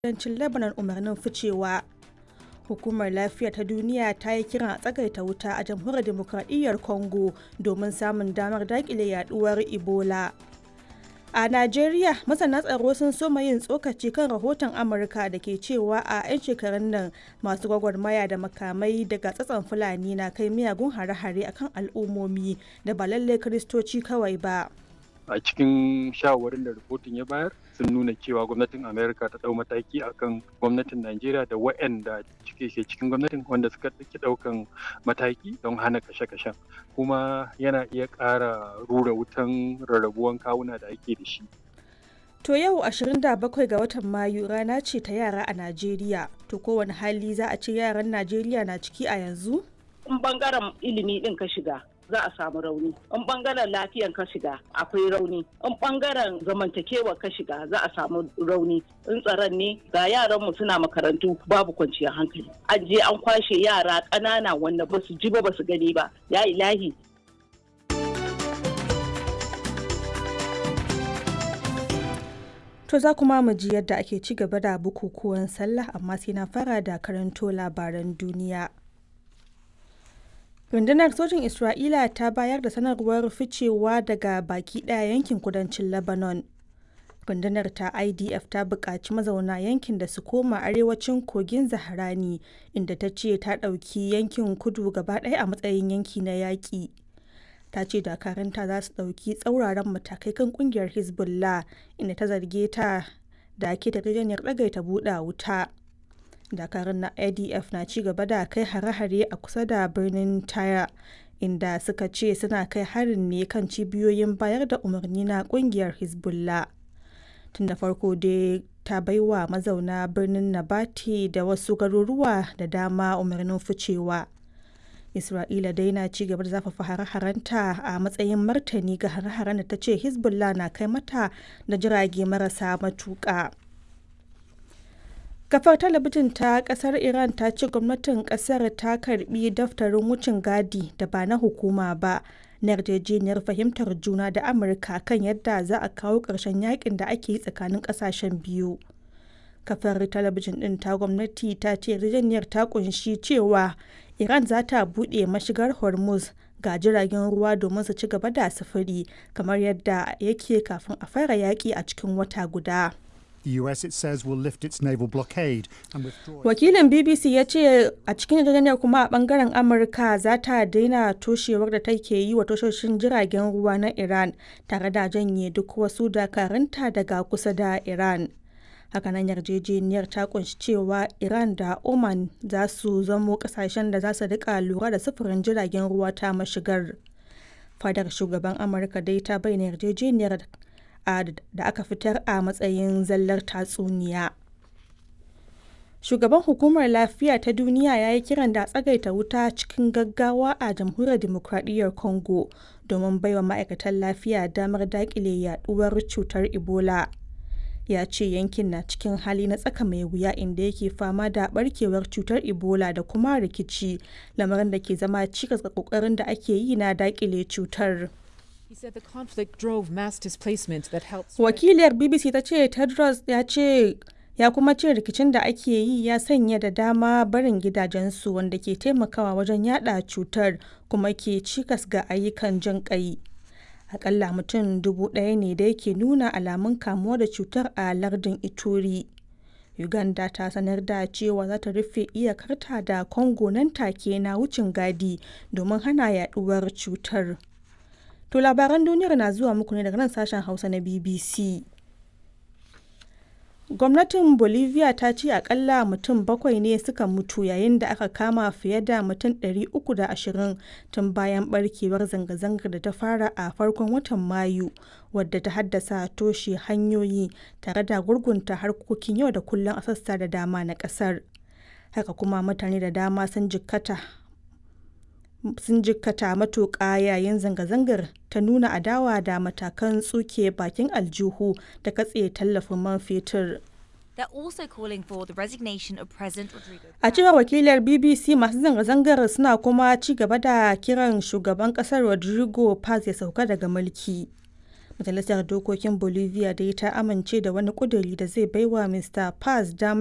kudancin Lebanon umarnin ficewa. Hukumar Lafiya ta Duniya ta yi kiran a tsagaita wuta a Jamhuriyar Dimokuraɗiyyar Congo domin samun damar daƙile yaduwar Ebola. A Najeriya, masana tsaro sun soma yin tsokaci kan rahoton Amurka da ke cewa a 'yan shekarun nan masu gwagwarmaya da makamai daga tsatson Fulani na kai miyagun hare-hare akan al'ummomi da ba lallai Kiristoci kawai ba. a cikin shawarwarin da rahoton ya bayar sun nuna cewa gwamnatin amerika ta dau mataki akan gwamnatin najeriya da waɗanda cike ke cikin gwamnatin wanda suka ɗauki ɗaukan mataki don hana kashe-kashen kuma yana iya ƙara rura wutan rarrabuwan kawuna da ake da shi To yau 27 ga watan Mayu rana ce ta yara a Najeriya. To kowane hali za a ce yaran Najeriya na ciki a yanzu? In bangaren ilimi ɗin ka shiga, za a samu rauni in bangaren lafiyan ka shiga akwai rauni in bangaren zamantakewa ka shiga za a samu rauni in tsaron ne ga yaran mu suna makarantu babu kwanciyar hankali an je an kwashe yara ƙanana wanda ba su ji ba ba su gani ba ya ilahi To za kuma mu ji yadda ake ci gaba da bukukuwan sallah amma sai na fara da karanto labaran duniya. rundunar sojin isra'ila ta bayar da sanarwar ficewa daga baki daya yankin kudancin lebanon rundunar ta idf ta buƙaci mazauna yankin da su koma arewacin kogin zaharani inda ta ce ta ɗauki yankin kudu gaba ɗaya a matsayin yanki na yaƙi ta ce dakaranta za su ɗauki tsauraran matakai kan ƙungiyar hezbollah inda ta zarge ta da ke da ɗagaita buɗe wuta dakarun na adf na ci gaba da kai hare-hare a kusa da birnin taya inda suka ce suna kai harin ne kan cibiyoyin bayar da umarni na kungiyar hezbollah tun da farko dai ta baiwa mazauna birnin nabati da wasu garuruwa da dama umarnin ficewa isra'ila dai na ci gaba da zafafa hare-harenta a matsayin martani ga hare-haren da ta ce hezbollah na kai mata da jirage marasa matuƙa. kafar talabijin ta kasar iran ta ce gwamnatin kasar ta karbi daftarin wucin gadi da ba na hukuma ba na yarjejeniyar fahimtar juna da amurka kan yadda za a kawo ƙarshen yakin da ake yi tsakanin ƙasashen biyu kafar talabijin ɗin ta gwamnati ta ce yarjejeniyar ta kunshi cewa iran za ta buɗe mashigar hormuz ga jiragen ruwa domin su ci gaba da sufuri kamar yadda yake kafin a fara yaƙi a cikin wata guda. The US, it says, will lift its naval blockade and withdraw. Wakilin BBC ya ce a cikin yarjejeniyar kuma a bangaren Amurka za ta daina toshewar da take yi wa tashoshin jiragen ruwa na Iran tare da janye duk wasu dakarunta daga kusa da Iran. Hakanan yarjejeniyar ta kunshi cewa Iran da Oman za su zamo kasashen da za su rika lura da sufurin jiragen ruwa ta mashigar. Fadar shugaban Amurka dai ta bayyana yarjejeniyar da aka fitar a matsayin zallar tatsuniya. Shugaban Hukumar Lafiya ta Duniya ya yi kiran da tsagaita wuta cikin gaggawa a Jamhuriyar Dimokuraɗiyyar Congo domin baiwa ma'aikatan lafiya damar daƙile yaduwar cutar Ebola. Ya ce yankin na cikin hali na tsaka mai wuya inda yake fama da barkewar cutar Ebola da kuma rikici, lamarin da ke zama cikas ga ƙoƙarin da ake yi na daƙile cutar. Wakiliyar BBC ta ce Tedros ya ce ya kuma ce rikicin da ake yi ya sanya da dama barin gidajensu wanda ke taimakawa wajen yada cutar kuma ke cikas ga ayyukan jin kai. Akalla mutum dubu ɗaya ne da yake nuna alamun kamuwa da cutar a lardin Ituri. Uganda ta sanar da cewa za ta rufe iyakarta da Congo nan take na wucin gadi domin hana yaduwar cutar. To labaran duniyar na zuwa muku ne daga nan sashen Hausa na BBC. Gwamnatin Bolivia ta ce akalla mutum bakwai ne suka mutu yayin da aka kama fiye da mutum 320 tun bayan barkewar zanga-zangar da ta fara a farkon watan Mayu wadda ta haddasa toshe hanyoyi tare da gurgunta harkokin yau da kullum a sassa da dama na kasar. Haka kuma mutane da dama sun jikkata sun jikkata matuƙa yayin zanga-zangar ta nuna adawa da matakan tsuke bakin aljihu da katse tallafin man fetur. A cewar wakilar BBC masu zanga-zangar suna kuma ci gaba da kiran shugaban kasar Rodrigo Paz ya sauka daga mulki. Majalisar Dokokin Bolivia dai ta amince da wani ƙuduri da zai baiwa Mr. Paz damar